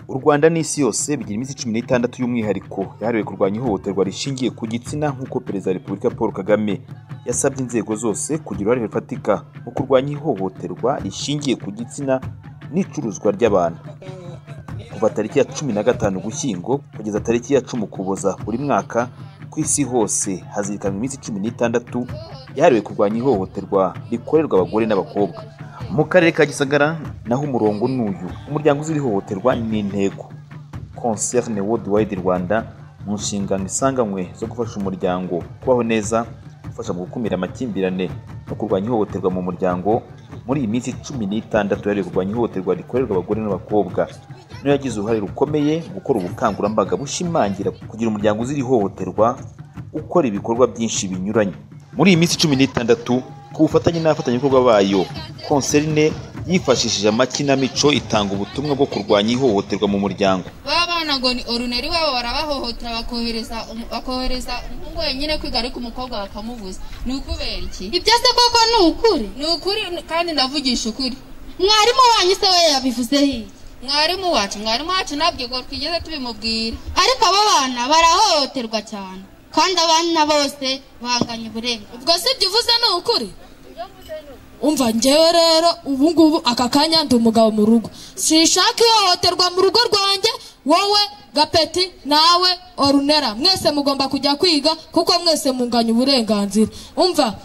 Rwanda n'isi yose bigira iminsi cumi n'itandatu y'umwihariko yahariwe kurwanya ihohoterwa rishingiye ku gitsina nk'uko Perezida wa Repubulika Paul Kagame yasabye inzego zose kugira uruhare rufatika mu kurwanya ihohoterwa rishingiye ku gitsina n'icuruzwa ry'abantu. Kuva tariki ya cumi na gatanu Ugushyingo kugeza tariki ya cumi Ukuboza buri mwaka ku isi hose hazirikanwa iminsi cumi n'itandatu yahariwe kurwanya ihohoterwa rikorerwa abagore n'abakobwa. Mu karere ka Gisagara naho umurongo ni uyu umuryango uzira ihohoterwa ni intego concerne worldwide Rwanda mu nshingano isanganywe zo gufasha umuryango kubaho neza gufasha mu gukumira amakimbirane no kurwanya ihohoterwa mu muryango muri iyi minsi cumi n'itandatu yahariwe kurwanya ihohoterwa rikorerwa abagore n'abakobwa niyo yagize uruhare rukomeye mu gukora ubukangurambaga bushimangira kugira umuryango uzira ihohoterwa ukora ibikorwa byinshi binyuranye muri iyi minsi cumi n'itandatu ku bufatanye n'abafatanyabikorwa bayo konserine yifashishije amakinamico itanga ubutumwa bwo kurwanya ihohoterwa mu muryango babana ngo ni oruneri wabo barabahohotera bakohereza umu- bakohereza umuhungu wenyine kwiga ariko umukobwa bakamubuza ni ukubera iki ibyo se koko ni ukuri ni ukuri kandi ndavugisha ukuri mwarimu wanyu se we yabivuze hiye mwarimu wacu mwarimu wacu ntabwo ubwo twigeze tubimubwira ariko abo bana barahohoterwa cyane kandi abana bose banganya uburenganzira ubwo si ibyo uvuze ni ukuri umva njyewe rero ubu ngubu aka kanya ndi umugabo mu rugo sinshaka ihohoterwa mu rugo rwanjye wowe gapeti nawe orunera mwese mugomba kujya kwiga kuko mwese munganya uburenganzira umva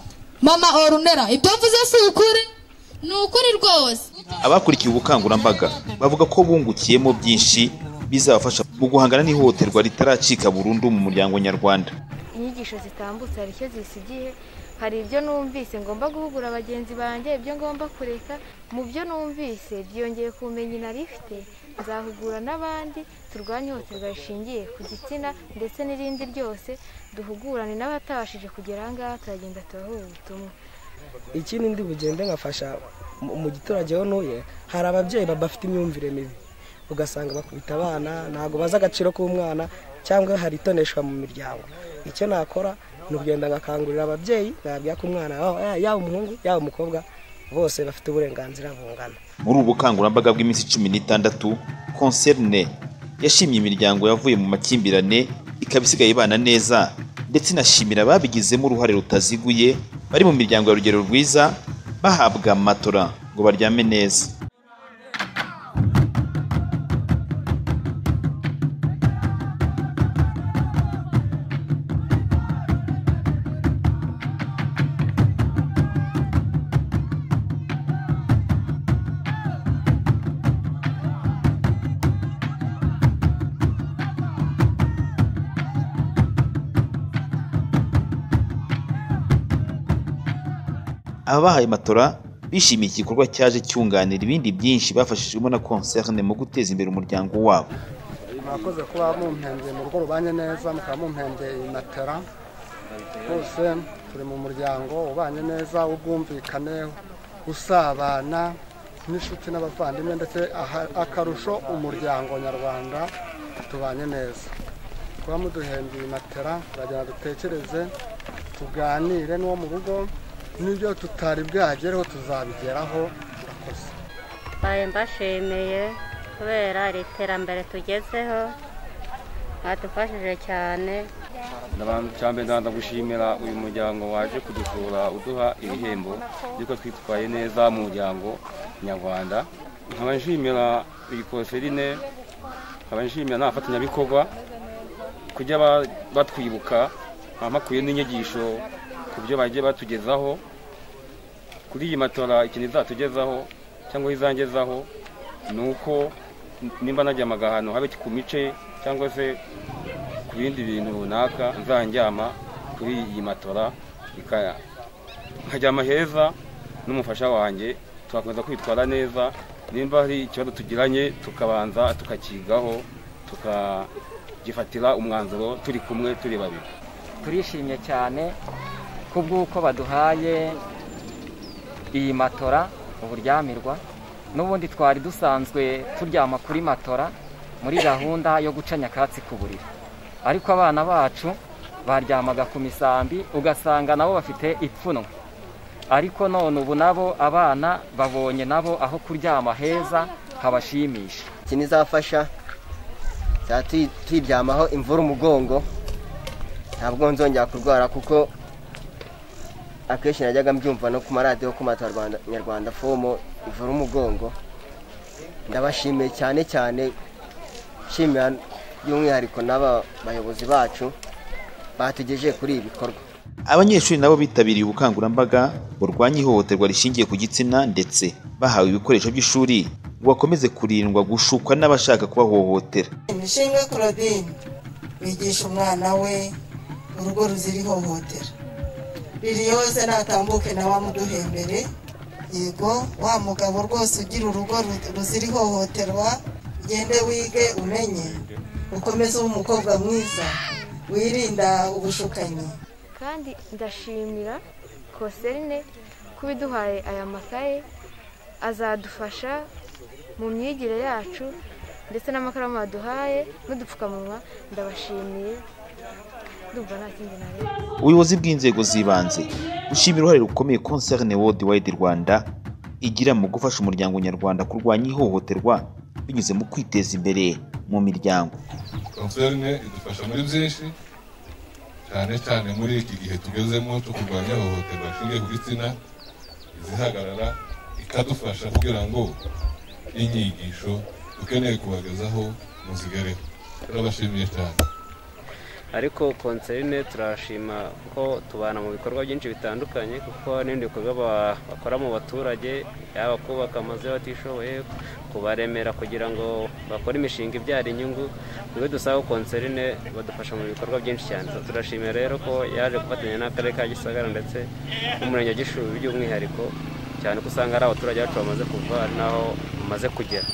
mama orunera ibyo mvuze si ukuri ni ukuri rwose abakurikiye ubukangurambaga bavuga ko bungukiyemo byinshi bizabafasha mu guhangana n'ihohoterwa ritaracika burundu mu muryango nyarwanda inyigisho zitambutse hari icyo zisigiye hari ibyo numvise ngomba guhugura bagenzi banjye ibyo ngomba kureka mu byo numvise byongeye ku bumenyi nari ifite nzahugura n'abandi turwanye ihohoterwa rishingiye ku gitsina ndetse n'irindi ryose duhugurane n'abatabashije kugera aha ngaha turagenda turahuha ubutumwa ikindi ndi bugende nkafasha mu- mu giturage aho ntuye hari ababyeyi ba- bafite imyumvire mibi ugasanga bakubita abana ntabwo bazi agaciro k'umwana cyangwa hari itoneshwa mu miryango icyo nakora ni ukugenda ngakangurira ababyeyi bababwira ko umwana wabo- ya- yaba umuhungu yaba umukobwa bose bafite uburenganzira bungana muri ubu bukangurambaga bw'iminsi cumi n'itandatu concerne yashimye imiryango yavuye mu makimbirane ikaba isigaye ibana neza ndetse inashimira ababigizemo uruhare rutaziguye bari mu miryango ya rugero rwiza bahabwa matora ngo baryame neza ababahaye matora bishimiye iki gikorwa cyaje cyunganira ibindi byinshi bafashijwemo na concerne mu guteza imbere umuryango wabo mwakoze kuba mumpembye mu rugo rubanye neza mukaba mumpembye matera bose turi mu muryango ubanye neza w'ubwumvikane usabana n'inshuti n'abavandimwe ndetse aha- akarusho umuryango nyarwanda tubanye neza kuba muduhembye matera turagenda dutekereze tuganire n'uwo mu rugo n'ibyo tutari bwagereho tuzabigeraho urakoze mbaye mbashimiye kubera iri terambere tugezeho mwadufashije cyane cyambere ndabanza gushimira uyu muryango waje kudusura uduha ibihembo yuko twitwaye neza mu muryango nyarwanda nkaba nshimira iyi konserine nkaba nshimira n'abafatanyabikorwa kujya ba- batwibuka bamakuye n'inyigisho ku byo bagiye batugezaho kuri iyi matora ikintu izatugezaho cyangwa izangezaho ni uko nimba najya amagahano habe ku mice cyangwa se ku bindi bintu runaka nzandyama kuri iyi matora ikaya nkaryama heza n'umufasha wanjye tugakomeza kwitwara neza nimba hari ikibazo tugiranye tukabanza tukakigaho tukagifatira umwanzuro turi kumwe turi babiri turishimye cyane kubw'uko baduhaye iyi matora uburyamirwa n'ubundi twari dusanzwe turyama kuri matora muri gahunda yo guca nyakatsi ku buriri ariko abana bacu baryamaga ku misambi ugasanga nabo bafite ipfunwe ariko none ubu nabo abana babonye nabo aho kuryama heza habashimisha iki nizafasha tuyiryamaho imvura umugongo ntabwo nzongera kurwara kuko akenshi najyaga mbyumva no ku maradiyo ku matora nyarwanda fomo ivura umugongo ndabashimiye cyane cyane nshimira by'umwihariko n'aba bayobozi bacu batugejeje kuri ibi bikorwa abanyeshuri nabo bitabiriye ubukangurambaga burwanya ihohoterwa rishingiye ku gitsina ndetse bahawe ibikoresho by'ishuri ngo bakomeze kurindwa gushukwa n'abashaka kubahohotera imishinga kurabini bigisha umwana we urugo ruzira ihohotera ririyose natambuke na wamuduhembere yego wa mugabo rwose ugira urugo ruzira ihohoterwa ugende wige umenye ukomeze ube umukobwa mwiza wirinda ubushukanyi kandi ndashimira koserine kuba iduhaye aya makaye azadufasha mu myigire yacu ndetse n'amakaramu baduhaye n'udupfukamunwa ndabashimiye ndumva nta kindi nareba ubuyobozi bw'inzego z'ibanze bushima uruhare rukomeye konserine wodi wayidi rwanda igira mu gufasha umuryango nyarwanda kurwanya ihohoterwa binyuze mu kwiteza imbere mu miryango konserine idufasha muri byinshi cyane cyane muri iki gihe tugezemo cyo kurwanya ihohoterwa rishingiye ku gitsina izihagarara ikadufasha kugira ngo inyigisho dukeneye kubagezaho muzigereho turabashimiye cyane ariko konserine turashima kuko tubana mu bikorwa byinshi bitandukanye kuko n'ibindi bikorwa bakora mu baturage yaba kubaka amazu y'abatishoboye kubaremera kugira ngo bakore imishinga ibyara inyungu niwe dusaba konserine badufasha mu bikorwa byinshi cyane turashimira rero ko yaje gufatanya n'akarere ka gisagara ndetse n'umurenge wa gishuru by'umwihariko cyane ko usanga ari abaturage bacu bamaze kuva n'aho bamaze kugera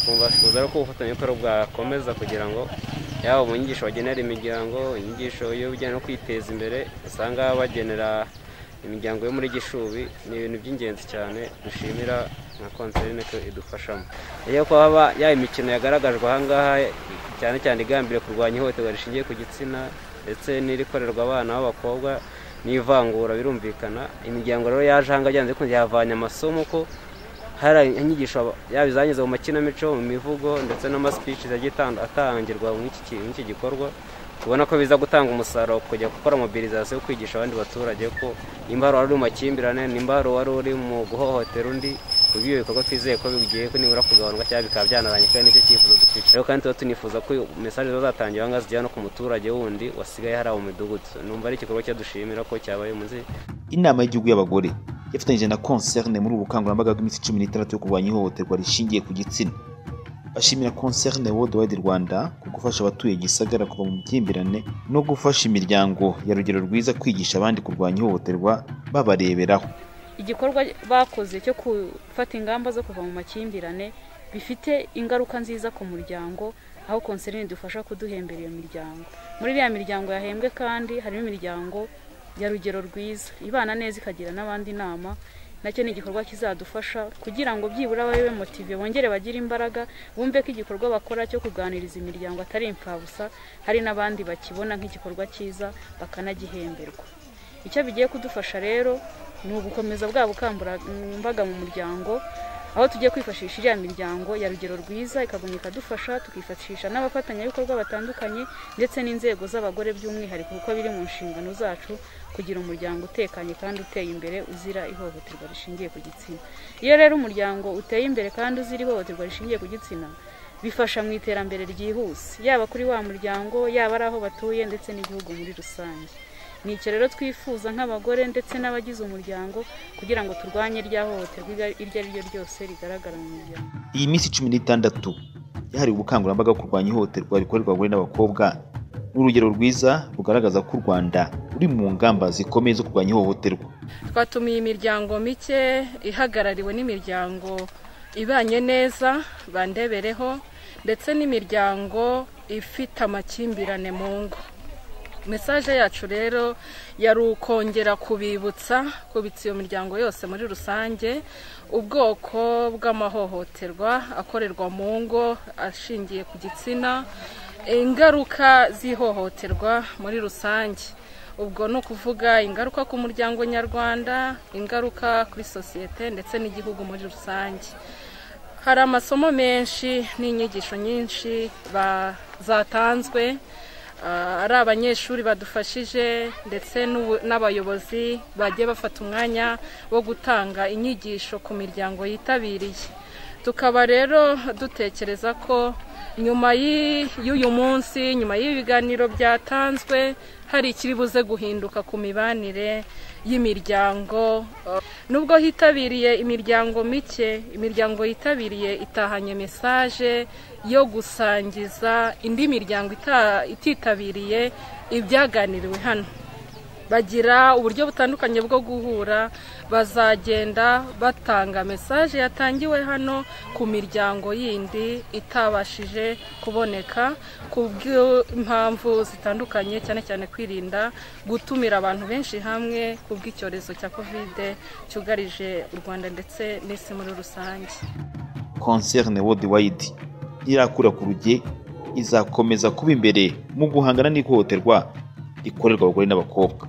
twifuza rero ko ubufatanyabikorwa bwakomeza kugira ngo yaba mu nyigisho bagenera imiryango inyigisho y'ubujyanye no kwiteza imbere usanga bagenera imiryango yo muri gishubi ni ibintu by'ingenzi cyane dushimira nka konserine ko idufashamo iyo kwaba ya imikino yagaragajwe ahangaha cyane cyane igambiriye kurwanya ihohoterwa rishingiye ku gitsina ndetse n'irikorerwa abana b'abakobwa n'ivangura birumvikana imiryango rero yaje ahangaha byanze bikunze yavanye amasomo ko hari inyigisho yaba izanyuze mu makinamico mu mivugo ndetse n'amasipici agiye atangirwa muri iki gikorwa tubona ko biza gutanga umusaruro kujya gukora mobilizasiyo yo kwigisha abandi baturage ko nimba hari wari uri mu makimbirane nimba hari wari uri mu guhohotera undi ubwo ibyo bikorwa twizeye ko bigiye ko nibura kugabanuka cyangwa bikaba byanaranye kandi nicyo cyifuzo dufite rero kandi tuba tunifuza ko mesaje zatangira ahangaha zijyana no ku muturage wundi wasigaye hariya mu midugudu numva ari igikorwa cyadushimira ko cyabaye munsi inama y'igihugu y'abagore yafatanyije na concerne muri ubu bukangurambaga bw'iminsi cumi n'itandatu yo kurwanya ihohoterwa rishingiye ku gitsina bashimira concerne world wide rwanda ku gufasha abatuye gisagara kuva mu byimbirane no gufasha imiryango ya rugero rwiza kwigisha abandi kurwanya ihohoterwa babareberaho igikorwa bakoze cyo gufata ingamba zo kuva mu makimbirane bifite ingaruka nziza ku muryango aho konserine idufasha kuduhembera iyo miryango muri iriya miryango yahembwe kandi harimo imiryango ya rugero rwiza ibana neza ikagira n'abandi inama nacyo ni igikorwa kizadufasha kugira ngo byibura babe motive bongere bagire imbaraga bumve ko igikorwa bakora cyo kuganiriza imiryango atari imfabusa hari n'abandi bakibona nk'igikorwa cyiza bakanagihemberwa icyo bigiye kudufasha rero ni ugukomeza bwa bukangurambaga mu muryango aho tugiye kwifashisha iriya miryango ya rugero rwiza ikagumya ikadufasha tukifashisha n'abafatanyabikorwa batandukanye ndetse n'inzego z'abagore by'umwihariko kuko biri mu nshingano zacu kugira umuryango utekanye kandi uteye imbere uzira ihohoterwa rishingiye ku gitsina iyo rero umuryango uteye imbere kandi uzira ihohoterwa rishingiye ku gitsina bifasha mu iterambere ryihuse yaba kuri wa muryango yaba ari aho batuye ndetse n'igihugu muri rusange ni icyo rero twifuza nk'abagore ndetse n'abagize umuryango kugira ngo turwanye irya hohoterwa iryo ari ryo ryose rigaragara mu muryango iyi minsi cumi n'itandatu yahariwe ubukangurambaga kurwanya ihohoterwa rikorerwa abagore n'abakobwa ni urugero rwiza rugaragaza ko u rwanda ruri mu ngamba zikomeye zo kurwanya ihohoterwa twatumiye imiryango mike ihagarariwe n'imiryango ibanye neza bandebereho ndetse n'imiryango ifite amakimbirane mu ngo mesaje yacu rero yari ukongera kubibutsa kubitsa iyo miryango yose muri rusange ubwoko bw'amahohoterwa akorerwa mu ngo ashingiye ku gitsina ingaruka z'ihohoterwa muri rusange ubwo ni ukuvuga ingaruka ku muryango nyarwanda ingaruka kuri sosiyete ndetse n'igihugu muri rusange hari amasomo menshi n'inyigisho nyinshi ba- zatanzwe ah, ari abanyeshuri badufashije ndetse n'ubu- n'abayobozi bagiye bafata umwanya wo gutanga inyigisho ku miryango yitabiriye tukaba rero dutekereza ko nyuma y'i- y'uyu munsi nyuma y'ibiganiro byatanzwe hari ikiri buze guhinduka ku mibanire y'imiryango nubwo hitabiriye imiryango mike imiryango yitabiriye itahanye mesaje yo gusangiza indi miryango ita- ititabiriye ibyaganiriwe hano bagira uburyo butandukanye bwo guhura bazagenda batanga mesaje yatangiwe hano ku miryango yindi itabashije kuboneka ku bw'impamvu zitandukanye cyane cyane kwirinda gutumira abantu benshi hamwe ku bw'icyorezo cya kovide cyugarije u rwanda ndetse n'isi muri rusange concerne worldwide irakura ku ruge izakomeza kuba imbere mu guhangana n'ihohoterwa rikorerwa abagore n'abakobwa